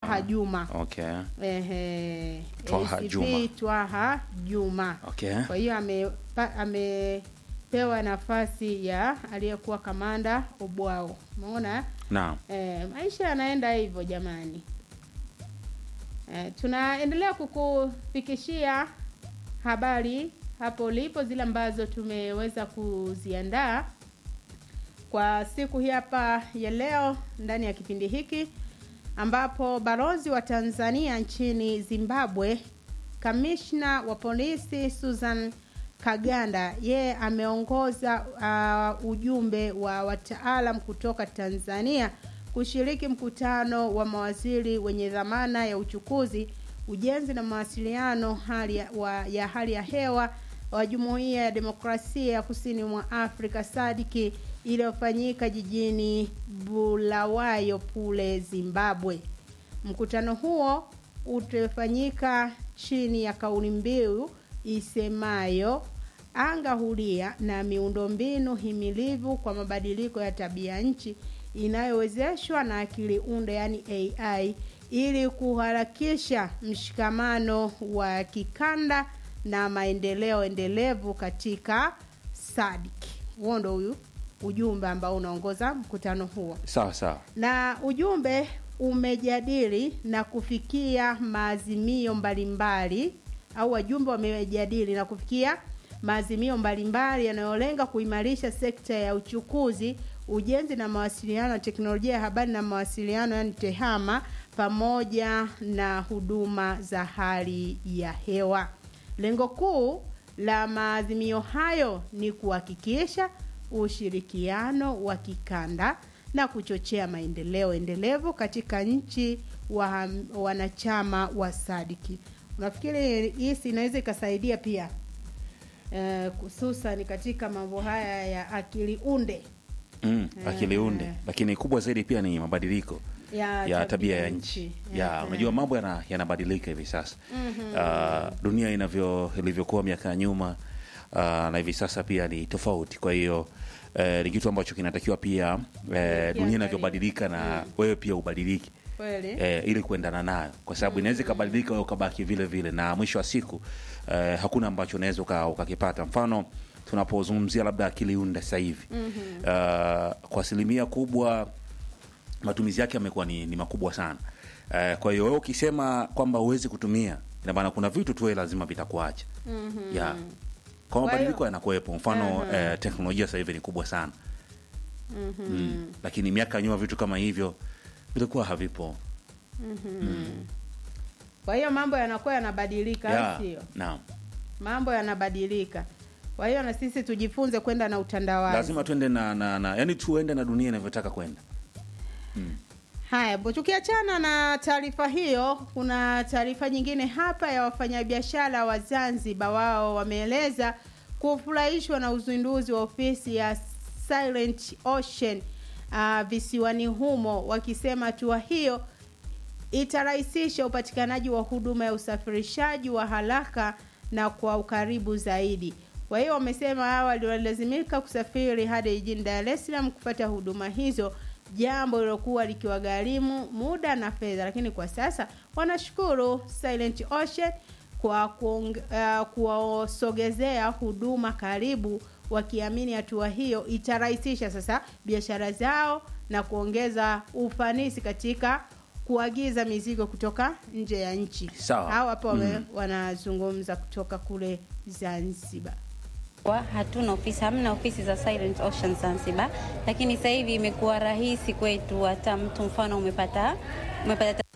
Twaha Juma. Okay. Ehe, Twaha ACP Juma. Twaha Juma. Okay. Kwa hiyo amepa- amepewa nafasi ya aliyekuwa kamanda Obwao. Umeona? Naam. E, maisha yanaenda hivyo jamani. E, tunaendelea kukufikishia habari hapo ulipo zile ambazo tumeweza kuziandaa kwa siku hii hapa ya leo ndani ya kipindi hiki ambapo balozi wa Tanzania nchini Zimbabwe kamishna wa polisi Susan Kaganda yeye ameongoza uh, ujumbe wa wataalam kutoka Tanzania kushiriki mkutano wa mawaziri wenye dhamana ya uchukuzi, ujenzi na mawasiliano hali ya, wa, ya hali ya hewa wa Jumuiya ya Demokrasia ya Kusini mwa Afrika sadiki iliyofanyika jijini Bulawayo kule Zimbabwe. Mkutano huo utafanyika chini ya kauli mbiu isemayo anga huria na miundombinu himilivu kwa mabadiliko ya tabia nchi inayowezeshwa na akili unde yani AI ili kuharakisha mshikamano wa kikanda na maendeleo endelevu katika SADC. Huo ndo huyu ujumbe ambao unaongoza mkutano huo Sawa sawa. na ujumbe umejadili na kufikia maazimio mbalimbali au wajumbe wamejadili na kufikia maazimio mbalimbali yanayolenga kuimarisha sekta ya uchukuzi, ujenzi na mawasiliano, teknolojia ya habari na mawasiliano, yani TEHAMA, pamoja na huduma za hali ya hewa. Lengo kuu la maazimio hayo ni kuhakikisha ushirikiano wa kikanda na kuchochea maendeleo endelevu katika nchi wa, wanachama wa sadiki. Unafikiri hii si inaweza ikasaidia pia eh, hususan katika mambo haya ya akili unde Mm, akili unde. Eh. Lakini kubwa zaidi pia ni mabadiliko ya, ya tabia ya nchi. Ya, Eh, unajua mambo yana- yanabadilika hivi sasa. Ah, dunia inavyo ilivyokuwa miaka ya nyuma ah, na hivi sasa pia ni tofauti. Kwa hiyo eh, ni kitu ambacho kinatakiwa pia eh, dunia inavyobadilika na wewe pia ubadilike. kweli eh, ili kuendana nayo kwa sababu inaweza ikabadilika wewe ukabaki vile vile na mwisho wa siku eh, hakuna ambacho unaweza uka- ukakipata mfano tunapozungumzia labda akili unde sasa hivi uh, kwa asilimia kubwa matumizi yake yamekuwa ni, ni makubwa sana uh, kwa hiyo wewe ukisema kwamba huwezi kutumia ina maana kuna vitu tu wewe lazima vitakuacha mm-hmm. yeah. kwa mabadiliko yanakuwepo mfano eh, teknolojia sasa hivi ni kubwa sana mm-hmm. mm. lakini miaka ya nyuma vitu kama hivyo vilikuwa havipo kwa hiyo mambo yanakuwa yanabadilika au Yeah, sio naam mambo yanabadilika kwa hiyo na sisi tujifunze kwenda na utandawazi lazima tuende na, na, na yani tuende na dunia inavyotaka kwenda Haya, bo tukiachana na taarifa hiyo, kuna taarifa nyingine hapa ya wafanyabiashara wa Zanzibar. Wao wameeleza kufurahishwa na uzinduzi wa ofisi ya Silent Ocean uh, visiwani humo, wakisema hatua hiyo itarahisisha upatikanaji wa huduma ya usafirishaji wa haraka na kwa ukaribu zaidi. Kwa hiyo wamesema awali walilazimika kusafiri hadi jijini Dar es Salaam kupata huduma hizo, jambo lilokuwa likiwagharimu muda na fedha, lakini kwa sasa wanashukuru Silent Ocean kwa kuong- uh, kuwasogezea huduma karibu, wakiamini hatua hiyo itarahisisha sasa biashara zao na kuongeza ufanisi katika kuagiza mizigo kutoka nje ya nchi. Sawa. Hao hapo wame- wanazungumza kutoka kule Zanzibar. Kwa hatuna ofisi, hamna ofisi za Silent Ocean Zanzibar, lakini sasa hivi imekuwa rahisi kwetu. Hata mtu mfano umepata umepata